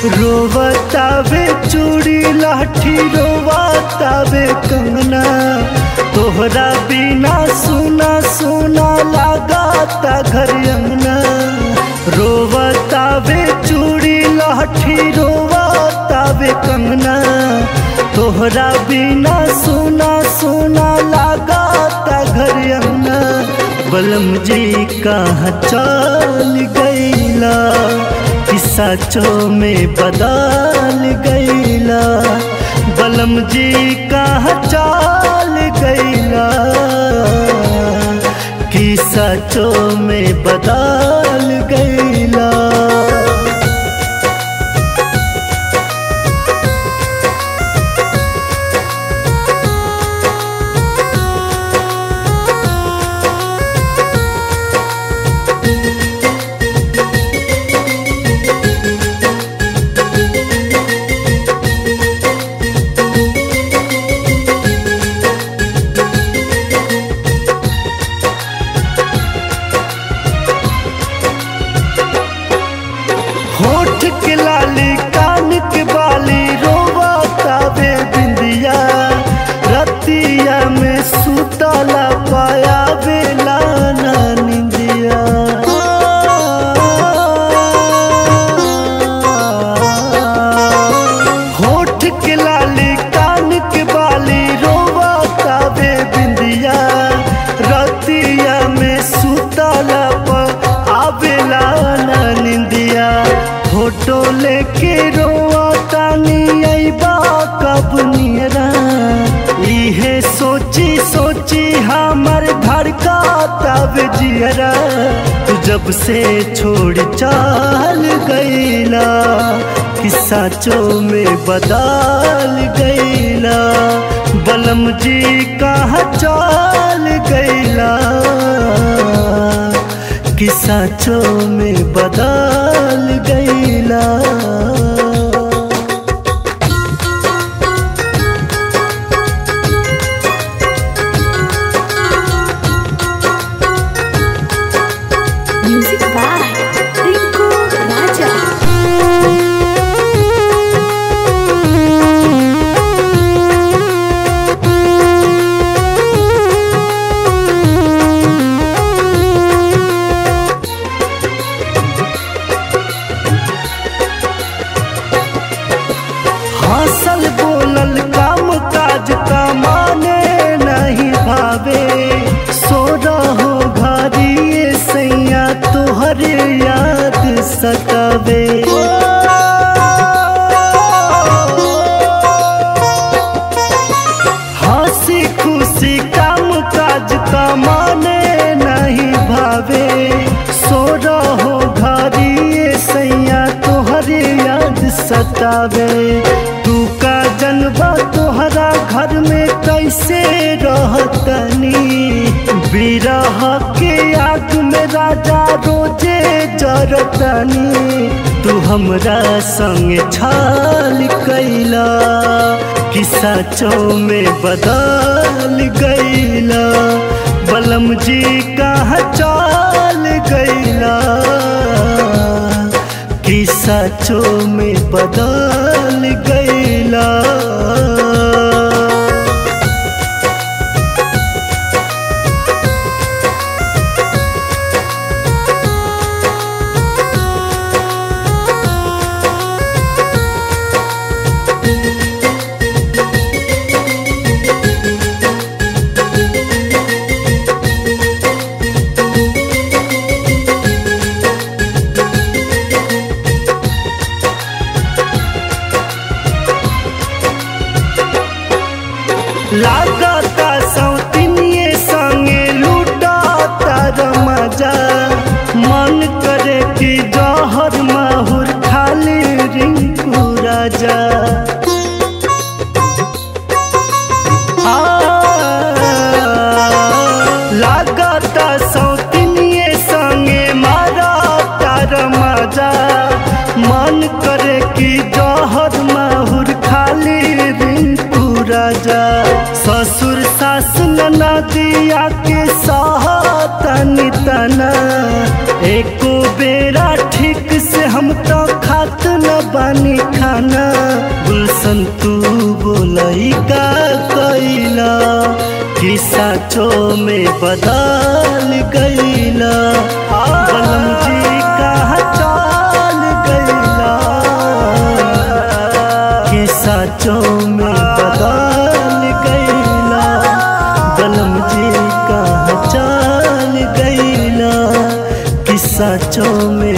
रोवतावे चूड़ी लाठी रोवतावे कंगना तोहरा बिना सुना सुना लगाता घर अंगना रोवतावे चूड़ी लाठी रोवतावे कंगना तोहरा बिना सुना सुना लगाता घर अंगना बलम जी कहाँ चल गईला किस्सा चो में बदल गईला बलम जी कहाँ चल गईला किस्सा चो में बदल गईला होठ के लाली कान के बाली रोवा तावे बिंदिया रतिया में सुतला पाया बेला ना निंदिया होठ के लाली कान के बाली रोवा तावे बिंदिया रतिया में सुतला पर आवेला ना निंदिया फोटो लेके रोआ तानी अइबा कब नियरा इहे सोची सोची हमर धड़का तब जियरा तू जब से छोड़ चाल गईला किस्सा चो में बदल गईला बलम जी कहाँ चाल गईला किस्सा चो में बदल गईला Music by Rinku Raja. हंसल बोलल काम काज का माने नहीं भावे सो रहो घरिए सैया तोहरे याद सतावे हंसी खुशी काम काज का माने नहीं भावे सो रहो घरिए सैया तोहरे याद सतावे तू का जनबा तोहरा घर में कैसे रहतनी बिरह के आग में राजा रोजे जरतनी तू हमरा संग छाल कैला किस्सा चो में बदल गईला बलम जी कहाँ चाल गईला किस्सा चो में बदल गईला लागता सौतिनिए संगे लूटाता रमजा मन करे कि जहर माहुर खाली रिंकू राजा आ, लागता सौतिनिए संगे मारा तार मजा मन करे कि जहर माहुर खाली रिंकू राजा ससुर सास नदिया के सहतनी तना एको बेरा ठीक से हम तो खात न बन तानी खाना गुलशन तू बोलई का कैला कि साचो में बदल गईला बलम जी कहा चाल गईला कि साचो में बदल गईला बलम जी कहा चाल गईला कि साचो में